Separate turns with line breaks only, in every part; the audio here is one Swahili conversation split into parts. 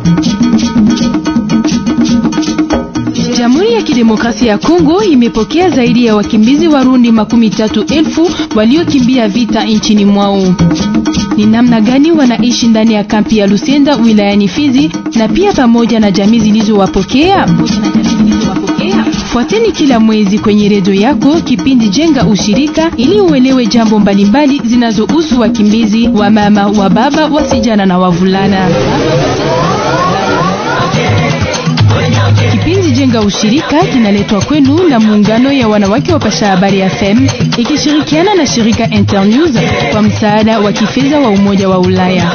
Jamhuri ya Kidemokrasia ya Kongo imepokea zaidi ya wakimbizi Warundi makumi tatu elfu waliokimbia vita nchini mwao. Ni namna gani wanaishi ndani ya kampi ya Lusenda wilayani Fizi na pia pamoja na jamii zilizowapokea? Fuateni kila mwezi kwenye redio yako kipindi Jenga Ushirika ili uelewe jambo mbalimbali zinazohusu wakimbizi wa mama, wa baba, wasijana na wavulana. Kipindi Jenga Ushirika kinaletwa kwenu na muungano ya wanawake wa Pasha Habari FM ikishirikiana na shirika Internews kwa msaada wa kifedha wa Umoja wa Ulaya.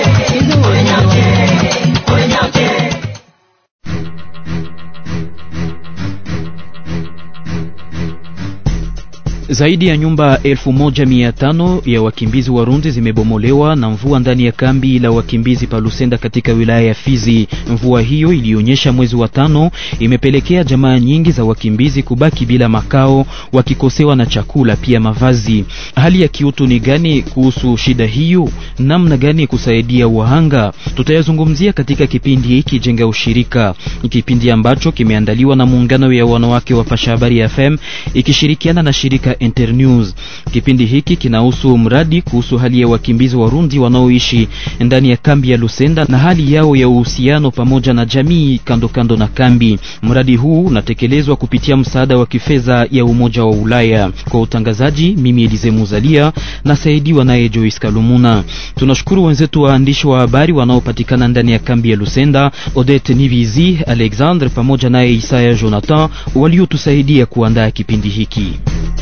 Zaidi ya nyumba elfu moja mia tano ya wakimbizi Warundi zimebomolewa na mvua ndani ya kambi la wakimbizi pa Lusenda katika wilaya ya Fizi. Mvua hiyo ilionyesha mwezi wa tano imepelekea jamaa nyingi za wakimbizi kubaki bila makao, wakikosewa na chakula pia mavazi. Hali ya kiutu ni gani kuhusu shida hiyo? Namna gani kusaidia wahanga? Tutayazungumzia katika kipindi hiki Jenga Ushirika, kipindi ambacho kimeandaliwa na muungano ya wanawake wa Pasha Habari ya FM ikishirikiana na shirika Internews. Kipindi hiki kinahusu mradi kuhusu hali ya wakimbizi Warundi wanaoishi ndani ya kambi ya Lusenda na hali yao ya uhusiano pamoja na jamii kando kando na kambi. Mradi huu unatekelezwa kupitia msaada wa kifedha ya Umoja wa Ulaya. Kwa utangazaji, mimi Elize Muzalia nasaidiwa naye Joyce Kalumuna. Tunashukuru wenzetu waandishi wa habari wanaopatikana ndani ya kambi ya Lusenda, Odette Nivizi, Alexandre pamoja naye Isaya Jonathan waliotusaidia kuandaa kipindi hiki.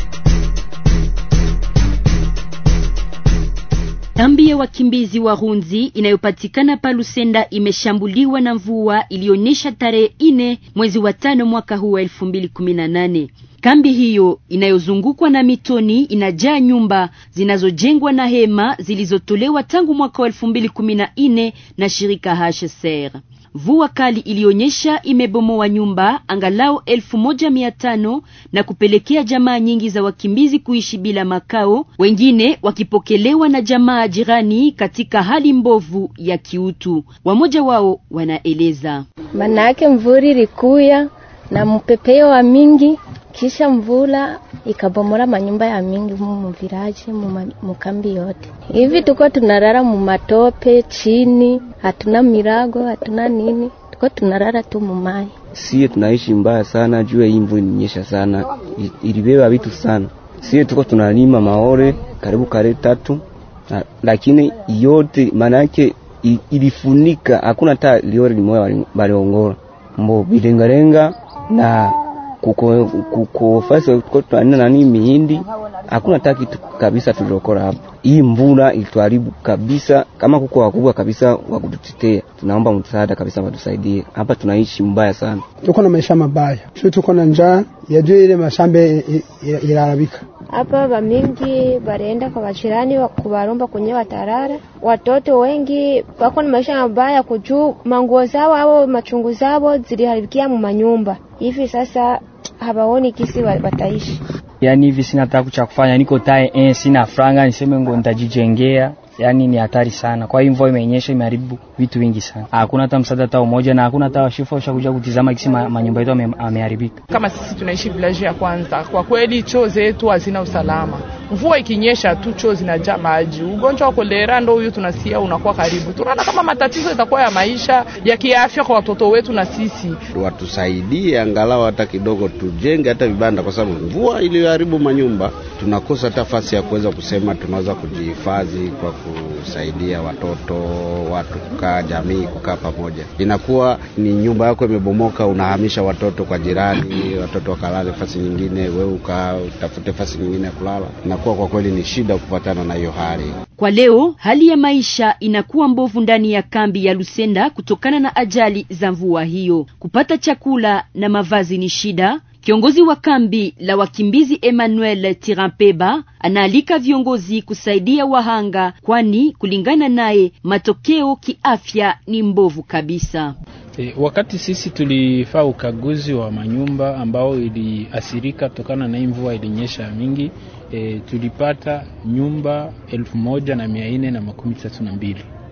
Kambi ya wakimbizi Warundi inayopatikana pa Lusenda imeshambuliwa na mvua ilionyesha tarehe ine mwezi wa tano mwaka huu wa elfu mbili kumi na nane. Kambi hiyo inayozungukwa na mitoni inajaa nyumba zinazojengwa na hema zilizotolewa tangu mwaka wa elfu mbili kumi na nne na shirika HCR. Mvua kali ilionyesha imebomoa nyumba angalau elfu moja mia tano na kupelekea jamaa nyingi za wakimbizi kuishi bila makao, wengine wakipokelewa na jamaa jirani katika hali mbovu ya kiutu. Wamoja wao wanaeleza
manake mvuri ilikuya na mpepeo wa mingi kisha mvula ikabomora manyumba ya mingi mu viraji mu kambi yote. Hivi tuko tunarara mu matope chini, hatuna mirago, hatuna nini, tuko tunarara tu mumai.
Sie tunaishi mbaya sana juu hii mvua ilinyesha sana, ilibeba vitu sana. Sie tuko tunalima maore karibu kare tatu na, lakini yote maana yake ilifunika, hakuna hata liore limoja baliongora mbo bilengalenga na kuko kuko fasi tuko tunaenda nani mihindi, hakuna hata kitu kabisa tulokora hapo. Hii mvula ilituharibu kabisa. Kama kuko wakubwa kabisa wa kututetea, tunaomba msaada kabisa, watusaidie hapa, tunaishi mbaya sana,
tuko na maisha mabaya, sio tuko na njaa ya juu, ile mashambe ilarabika
hapa bamingi barienda kwa bachirani kubaromba kwenye watarara. Watoto wengi wako na maisha mabaya kujuu manguo zao au machungu zao ziliharibikia mu manyumba hivi sasa habaoni kisi wataishi.
Yani hivi sina taku cha kufanya, niko tae eh, sina franga niseme ngo nitajijengea yani ni hatari sana. Kwa hiyo mvua imenyesha imeharibu vitu vingi sana, hakuna hata msaada hata umoja, na hakuna hata washifu washakuja kutizama kisi manyumba yetu ameharibika.
Kama sisi tunaishi village ya kwanza, kwa kweli choo zetu hazina usalama. Mvua ikinyesha tu choo zinajaa maji, ugonjwa wa kolera ndo huyu tunasikia unakuwa karibu. Tunaona kama matatizo itakuwa ya maisha ya kiafya kwa watoto wetu na sisi.
Watusaidie angalau hata kidogo, tujenge hata vibanda, kwa sababu mvua iliyoharibu manyumba, tunakosa hata nafasi ya kuweza kusema tunaweza kujihifadhi kwa kusaidia watoto, watu kukaa, jamii kukaa pamoja. Inakuwa ni nyumba yako imebomoka, unahamisha watoto kwa jirani, watoto wakalale fasi nyingine, wewe ukaa utafute fasi nyingine ya kulala. Inakuwa kwa kweli ni shida kupatana na hiyo hali.
Kwa leo hali ya maisha inakuwa mbovu ndani ya kambi ya Lusenda kutokana na ajali za mvua hiyo. Kupata chakula na mavazi ni shida. Kiongozi wa kambi la wakimbizi Emmanuel Tirampeba anaalika viongozi kusaidia wahanga, kwani kulingana naye matokeo kiafya ni mbovu kabisa.
E, wakati sisi tulifaa ukaguzi wa manyumba ambao iliathirika kutokana na hii mvua ilinyesha mingi, e, tulipata nyumba elfu moja na mia nne na makumi tatu na mbili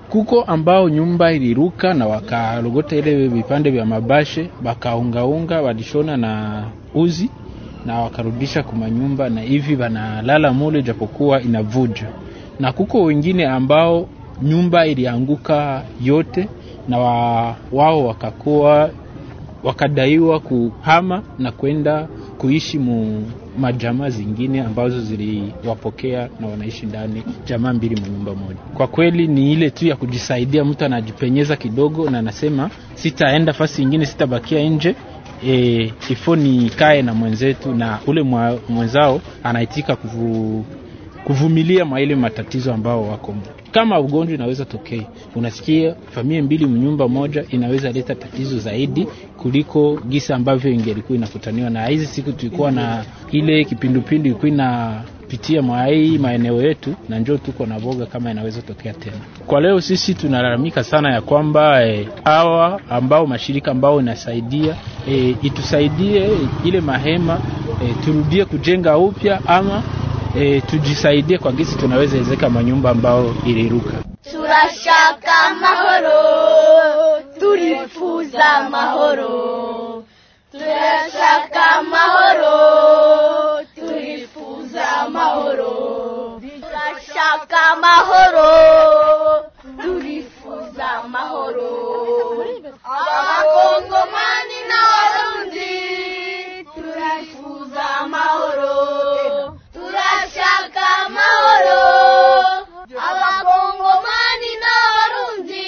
kuko ambao nyumba iliruka na wakalogota ile vipande vya mabashe bakaungaunga, walishona na uzi na wakarudisha kuma nyumba, na hivi wanalala mule japokuwa inavuja. Na kuko wengine ambao nyumba ilianguka yote na wa, wao wakakuwa wakadaiwa kuhama na kwenda kuishi mu majamaa zingine ambazo ziliwapokea na wanaishi ndani jamaa mbili mu nyumba moja. Kwa kweli ni ile tu ya kujisaidia, mtu anajipenyeza kidogo na anasema sitaenda fasi ingine, sitabakia nje e, ifo nikae na mwenzetu, na ule mwa, mwenzao anaitika kuvu, kuvumilia mwa ile matatizo ambao wako kama ugonjwa inaweza tokea, unasikia familia mbili mnyumba moja inaweza leta tatizo zaidi kuliko gisa ambavyo ingelikuwa inakutaniwa. Na hizi siku tulikuwa na ile kipindupindu ilikuwa inapitia mwa hii maeneo yetu, na njoo tuko na boga kama inaweza tokea tena. Kwa leo sisi tunalalamika sana ya kwamba hawa e, ambao mashirika ambao inasaidia e, itusaidie ile mahema e, turudie kujenga upya ama E, tujisaidie kwa gisi tunaweza ezeka manyumba ambao iliruka.
Turashaka mahoro, turifuza mahoro. Turashaka mahoro, turifuza mahoro. Turashaka mahoro, turifuza mahoro. Abakongomani n'abarundi turifuza mahoro. Turashaka mahoro abakongomani n'abarundi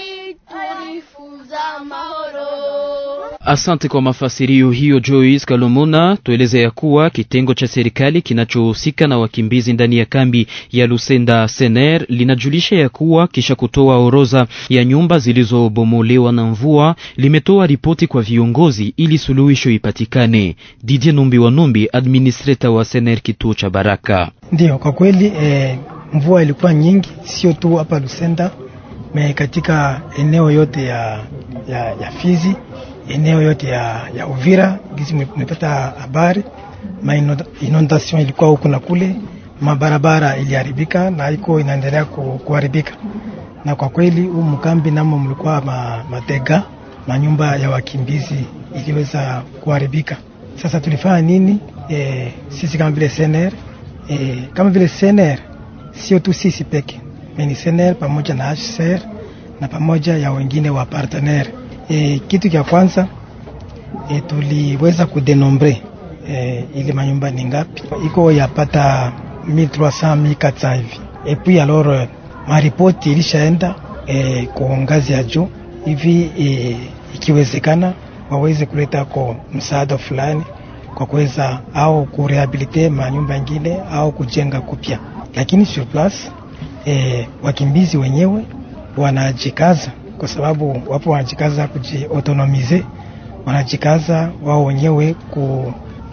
turifuza mahoro.
Asante kwa mafasirio hiyo Joyce Kalomona. Tueleze ya kuwa kitengo cha serikali kinachohusika na wakimbizi ndani ya kambi ya Lusenda Sener linajulisha ya kuwa kisha kutoa orodha ya nyumba zilizobomolewa na mvua limetoa ripoti kwa viongozi ili suluhisho ipatikane. Didier Numbi wa Numbi, administrator wa Sener kituo cha Baraka.
Ndiyo, kwa kweli eh, mvua ilikuwa nyingi, sio tu hapa Lusenda me katika eneo yote ya, ya, ya Fizi eneo yote ya, ya Uvira gizi mmepata habari, ma inondation ilikuwa huku na kule, mabarabara iliharibika na iko inaendelea ku, kuharibika. Na kwa kweli huu mkambi namo mlikuwa ma, matega manyumba ya wakimbizi iliweza kuharibika. Sasa tulifanya nini? E, sisi kama vile SNR e, kama vile SNR sio tu sisi peke meni SNR pamoja na HCR na pamoja ya wengine wa partenaire E, kitu cha kwanza e, tuliweza kudenombre e, ile manyumba ni ngapi, iko yapata 1300 1400 hivi e puis alors maripoti ilishaenda e, kwa ngazi ya juu hivi e, ikiwezekana waweze kuleta kwa msaada fulani kwa kuweza au kurehabilite manyumba ingine au kujenga kupya, lakini sur place e, wakimbizi wenyewe wanajikaza kwa sababu wapo wanajikaza kujiautonomize, wanajikaza wao wenyewe ku,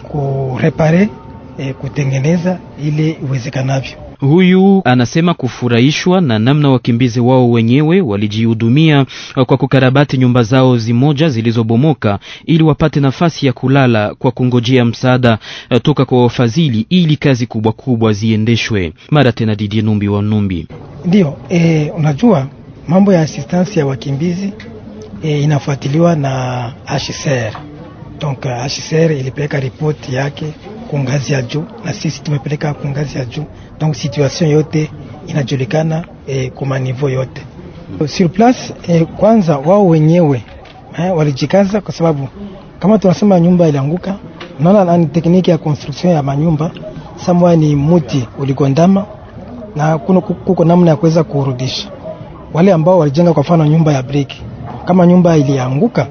kurepare e, kutengeneza ile iwezekanavyo.
Huyu anasema kufurahishwa na namna wakimbizi wao wenyewe walijihudumia kwa kukarabati nyumba zao zimoja zilizobomoka ili wapate nafasi ya kulala kwa kungojea msaada toka kwa wafadhili ili kazi kubwa kubwa ziendeshwe. Mara tena Didie Numbi wa Numbi.
Ndio, e, unajua mambo ya assistance ya wakimbizi e, inafuatiliwa na HCR. Donc HCR ilipeleka ripoti yake kwa ngazi ya juu na sisi tumepeleka kwa ngazi ya juu, donc situation yote inajulikana e, kwa niveau yote sur place. E, kwanza wao wenyewe eh, walijikaza kwa sababu kama tunasema nyumba ilianguka, unaona ni tekniki ya construction ya manyumba samwa ni muti uligondama na kuno, kuko namna ya kuweza kurudisha wale ambao walijenga kwa mfano nyumba ya brick, kama nyumba ilianguka,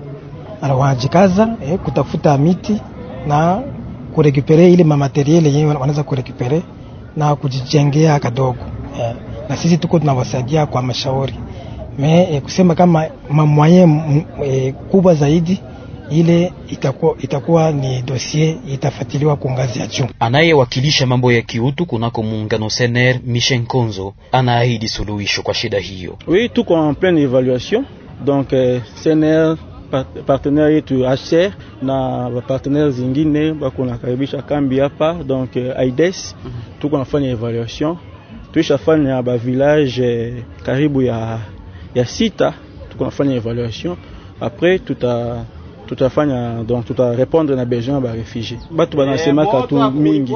wanajikaza eh, kutafuta miti na kurekupere ile mamateriele yenyewe wanaweza kurekupere na kujijengea kadogo eh, na sisi tuko tunawasaidia kwa mashauri me eh, kusema kama mamwaye eh, kubwa zaidi ile itakuwa, itakuwa ni dossier itafuatiliwa kwa ngazi ya juu.
Anayewakilisha mambo ya kiutu kunako muungano Sener Michel Konzo anaahidi suluhisho kwa shida hiyo.
Oui, tuko en pleine evaluation donc eh, Sener partenaire yetu HCR na partenaire zingine bako nakaribisha kambi hapa donc eh, AIDS mm -hmm. tuko nafanya evaluation tuishafanya ba village eh, karibu ya ya sita tukunafanya evaluation après tuta tutafanya donc tutarépondre na besoin ba réfugié batu banasemaka tu mingi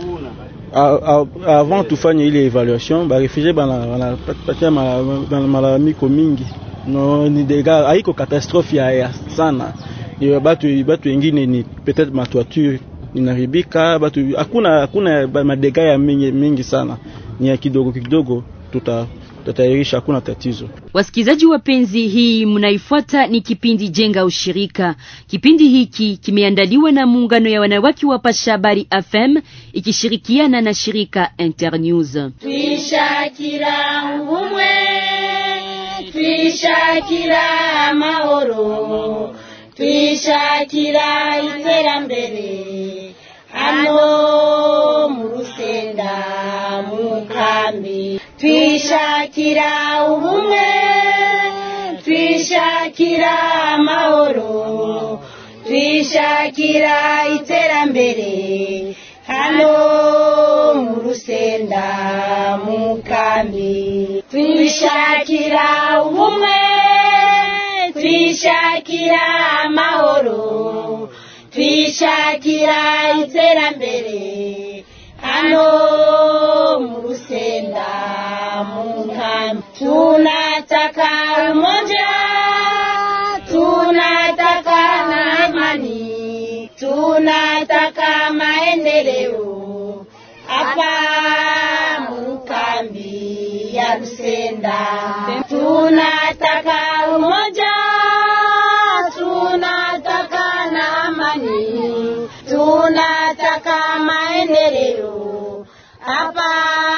avant tufanye ile evaluation ba réfugié banapatia malalamiko mingi no ni dega haiko catastrophe ya, ya sana ni batu batu wengine ni peut-être matoiture inaribika batu hakuna hakuna madega ya mingi, mingi sana ni ya kidogo kidogo tuta tutairisha hakuna tatizo.
Wasikilizaji wapenzi, hii mnaifuata ni kipindi Jenga Ushirika. Kipindi hiki kimeandaliwa na muungano ya wanawake wa Pasha Habari FM ikishirikiana na shirika Internews.
twishakira ubumwe twishakira amahoro twishakira iterambere hano mu rusenda mu kambi twishakira ubumwe twishakira amahoro twishakira iterambere hano mu rusenda mu kambi twishakira ubumwe twishakira amahoro twishakira iterambere hano mu rusenda mu nkambi tunataka umoja tunataka na amani tunataka maendeleo hapa mu kambi ya rusenda tunataka umoja tunataka na amani tunataka maendeleo hapa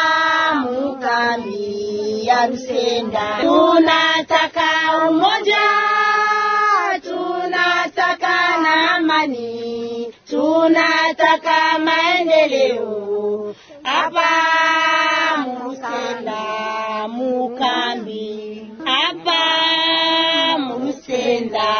mukambi ya Rusenda. Tunataka umoja, tunataka na amani, tunataka maendeleo hapa Murusenda mukambi, hapa Murusenda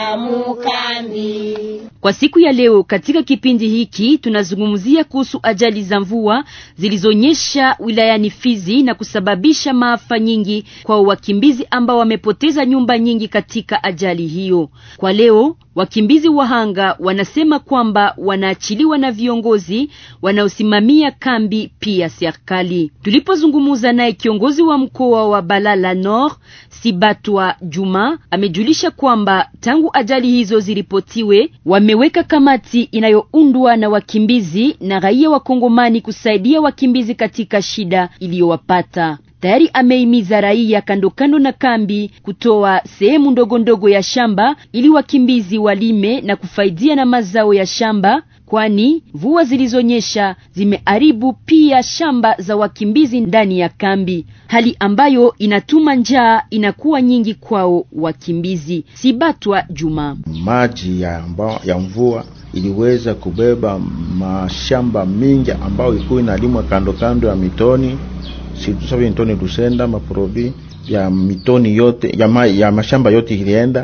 mukambi.
Kwa siku ya leo katika kipindi hiki tunazungumzia kuhusu ajali za mvua zilizonyesha wilayani Fizi na kusababisha maafa nyingi kwa wakimbizi ambao wamepoteza nyumba nyingi katika ajali hiyo. Kwa leo wakimbizi wahanga wanasema kwamba wanaachiliwa na viongozi wanaosimamia kambi pia serikali. Tulipozungumza naye kiongozi wa mkoa wa Balala Nord Sibatwa Juma amejulisha kwamba tangu ajali hizo ziripotiwe wameweka kamati inayoundwa na wakimbizi na raia wa Kongomani kusaidia wakimbizi katika shida iliyowapata. Tayari ameimiza raia kando kando na kambi kutoa sehemu ndogo ndogo ya shamba ili wakimbizi walime na kufaidia na mazao ya shamba, kwani mvua zilizonyesha zimeharibu pia shamba za wakimbizi ndani ya kambi, hali ambayo inatuma njaa inakuwa nyingi kwao wakimbizi. Sibatwa Juma.
Maji ya, mba, ya mvua iliweza kubeba mashamba mingi ambayo ilikuwa inalimwa kando kando ya mitoni situsave mitoni Lusenda maprobi ya mitoni yote ya, ma, ya mashamba yote ilienda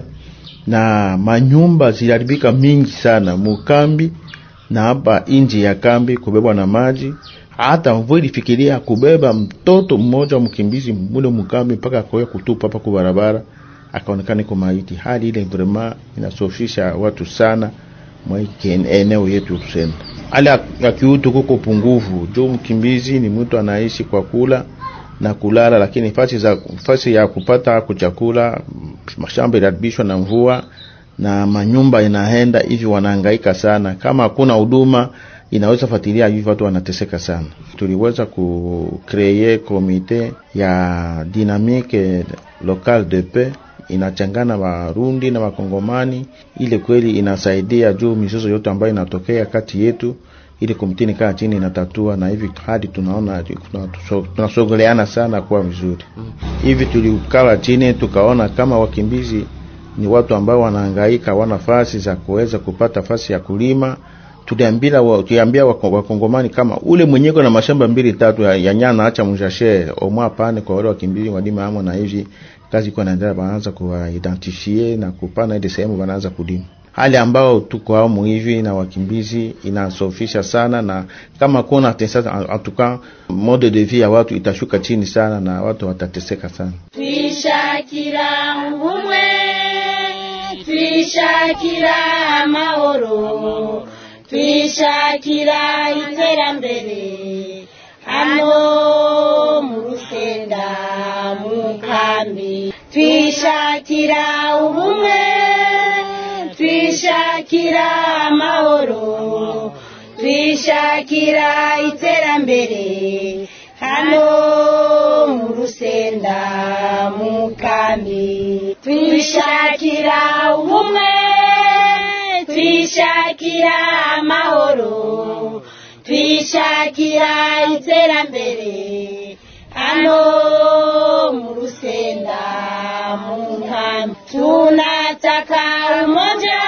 na manyumba ziliharibika mingi sana mukambi na hapa nje ya kambi kubebwa na maji. Hata mvua ilifikiria kubeba mtoto mmoja mkimbizi mule mukambi mpaka akoya kutupa hapa kwa barabara, akaonekana iko maiti. Hali ile vraiment inasofisha watu sana mwa eneo yetu Lusenda. Hali ya kiutu kuko pungufu juu mkimbizi ni mtu anaishi kwa kula na kulala, lakini fasi za fasi ya kupata kuchakula, mashamba iliharibishwa na mvua na manyumba inaenda hivi, wanahangaika sana. Kama hakuna huduma inaweza fuatilia hivi, watu wanateseka sana. Tuliweza ku create komite ya dynamique local de paix inachangana Warundi na Wakongomani, ile kweli inasaidia juu mizozo yote ambayo inatokea kati yetu, ili komite nikaa chini inatatua, na hivi hadi tunaona tunasogeleana sana kuwa vizuri hivi. Tulikala chini tukaona kama wakimbizi ni watu ambao wanahangaika, wana fasi za kuweza kupata fasi ya kulima. Tuliambia wa, tuliambia wakongomani kama ule mwenyeko na mashamba mbili tatu ya, ya nyana acha mjashe omwa pane kwa wale wakimbizi walima amo, na hivi kazi kwa naendelea, wanaanza kuwaidentifie na kupana ile sehemu wanaanza kulima. hali ambao tuko amu hivi na wakimbizi inasofisha sana, na kama kuna tesa atuka mode de vie ya watu itashuka chini sana na watu watateseka sana.
twishakira ubumwe twishakira amahoro twishakira iterambere hano mu rusenda mu kambi twishakira ubumwe twishakira amahoro twishakira iterambere hano mu rusenda mu kambi twishakira ubumwe twishakira amahoro twishakira iterambere hano mu rusenda mu nkambi tunataka umoja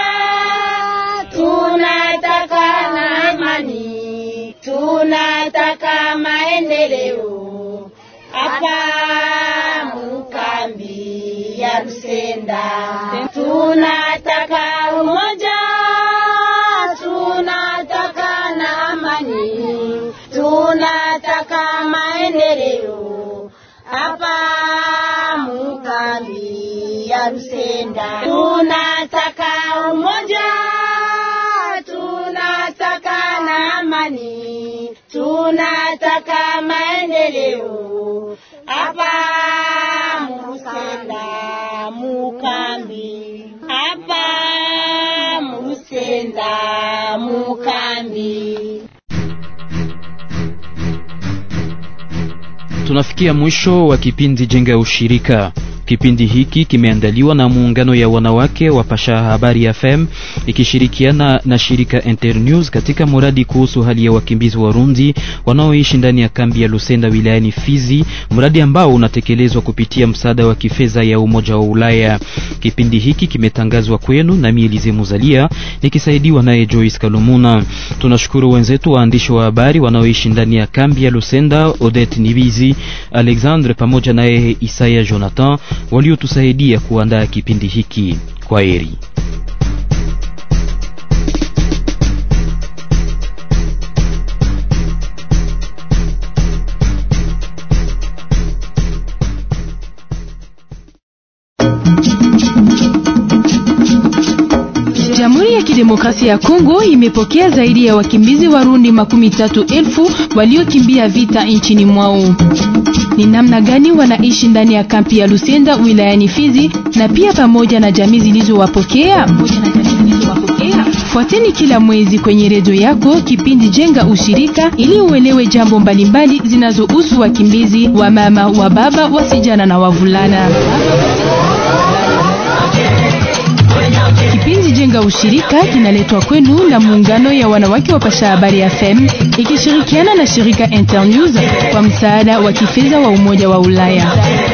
tunataka na amani tunataka maendeleo hapa mu kambi ya rusenda tunataka umoja tunataka na amani tunataka maendeleo hapa mu kambi ya rusenda tunataka umoja tunataka na amani tunataka maendeleo hapa mu rusenda mu kambi hapa mu rusenda mu kambi
Tunafikia mwisho wa kipindi Jenga ya Ushirika. Kipindi hiki kimeandaliwa na muungano ya wanawake wa Pasha Habari FM ikishirikiana na shirika Internews katika mradi kuhusu hali ya wakimbizi Warundi wanaoishi ndani ya kambi ya Lusenda wilayani Fizi, mradi ambao unatekelezwa kupitia msaada wa kifedha ya Umoja wa Ulaya. Kipindi hiki kimetangazwa kwenu na Elize Muzalia nikisaidiwa naye Joyce Kalumuna. Tunashukuru wenzetu waandishi wa habari wanaoishi ndani ya kambi ya Lusenda, Odette Nibizi, Alexandre pamoja naye Isaya Jonathan waliotusaidia kuandaa kipindi hiki. Kwa heri.
Jamhuri ya Kidemokrasia ya Kongo imepokea zaidi ya wakimbizi Warundi makumi tatu elfu waliokimbia vita nchini mwao. Ni namna gani wanaishi ndani ya kampi ya Lusenda wilayani Fizi na pia pamoja na jamii zilizowapokea? Fuateni kila mwezi kwenye redio yako kipindi Jenga Ushirika ili uelewe jambo mbalimbali zinazohusu wakimbizi wa mama, wa baba, wasijana na wavulana. Kipindi Jenga Ushirika kinaletwa kwenu na muungano ya wanawake wa Pasha Habari FM ikishirikiana na shirika Internews kwa msaada wa kifedha wa Umoja wa Ulaya.